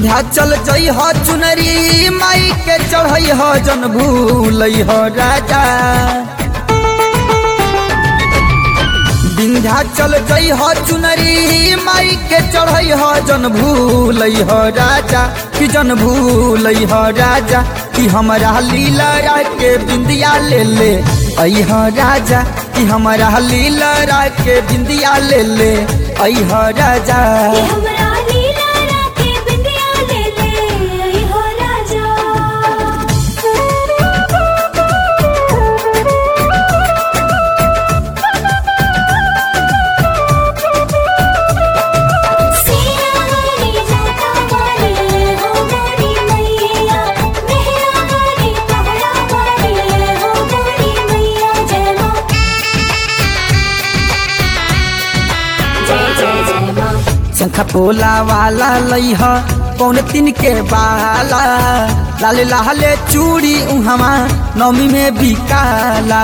विंध्याचल जई हो चुनरी माई के चढ़ई हो जन भूलई हो राजा विंध्याचल जई हो चुनरी माई के चढ़ई हो जन भूलई हो राजा कि जन भूलई हो राजा कि हमरा लीला के बिंदिया ले ले आई हो राजा कि हमरा लीला के बिंदिया ले ले आई हो राजा कि हमरा लीला राखे बिंदिया ले ले आई हो राजा सिया वाली जाता वाली हो गोरी मैया मेहरा वाली पहरा वाली हो गोरी मैया जय मां जय जय जय मां शंखा पोला वाला लइह कौन तीन के बाला लाले लाले चूड़ी उहमा नौमी में बिकाला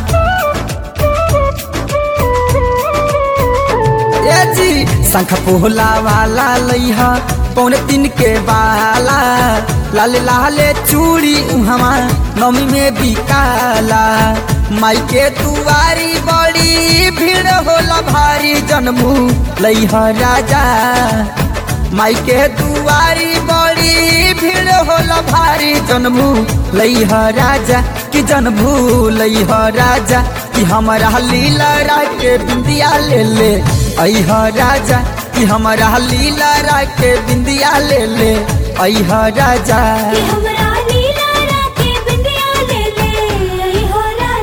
ए जी शंख पोला वाला लइह कौन तीन के बाला लाले लाले चूड़ी उहमा नौमी में बिकाला माई के दुआरी बड़ी भीड़ होला भारी जन्मू लइह राजा माई के दुआरी बड़ी भीड़ होला भारी जन्मू लइह राजा कि जन्मू लइह राजा कि हमरा लीला के बिंदिया ले ले अह राजा कि हमरा लीला के बिंदिया ले ले अह राजा कि हमरा लीला राखे बिंदिया ले ले आई हो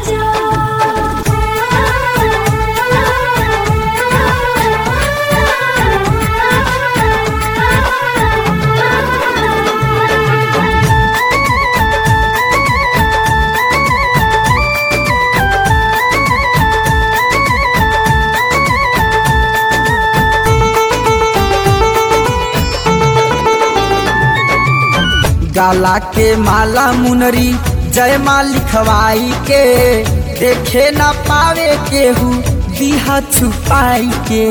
राजा गाला के माला मुनरी जय माँ लिखवाई के देखे न पावे केहू दिहा छुपाई के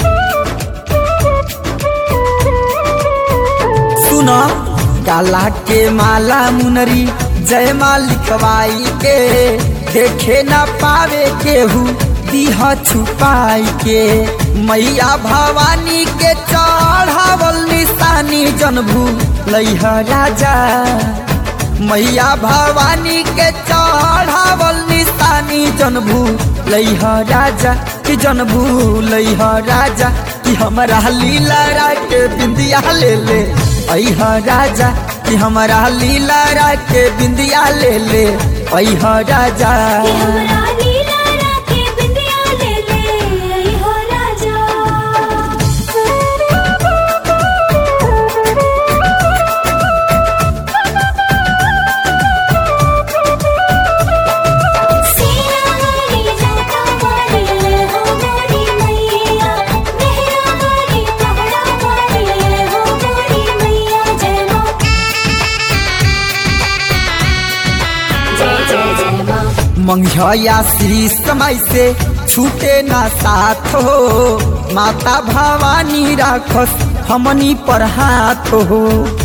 सुनो गाला के माला मुनरी जय माँ लिखवाई के देखे न पावे केहू दिहा छुपाई के मैया भवानी के चढ़ावल निशानी जनभू लइह राजा मैया भवानी के चढ़ावल निशानी जनभू लइह राजा कि जनभू लइह राजा कि हमरा लीला के बिंदिया ले ले अह राजा कि हमरा लीला के बिंदिया ले ले अह राजा कि हमरा लीला राखे बिंदिया ले ले आई हो राजा सिया वाली जाता वाली हो गोरी मैया मेहरा वाली पहरा वाली हो गोरी मैया जय मां जय जय जय मां मंझया श्री समय से छूटे ना साथ हो माता भवानी राखस हमनी पर हाथ हो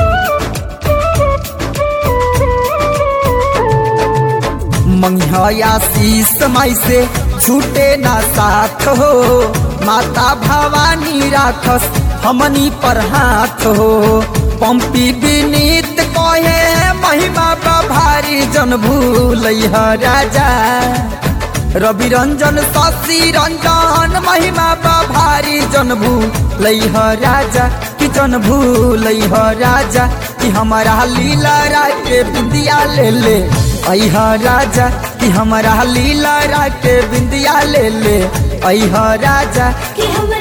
मंझया श्री समय से छूटे ना साथ हो माता भवानी राखस हमनी पर हाथ हो पंपी विनीत कहे महिमा बा भारी जन भूलैह राजा रवि रंजन शशि रंजन महिमा बा भारी जन भूलैह राजा कि जन भूलैह राजा कि हमारा लीला के बिंदिया ले ले अह राजा कि हमारा लीला के बिंदिया ले ले अह राजा कि हमरा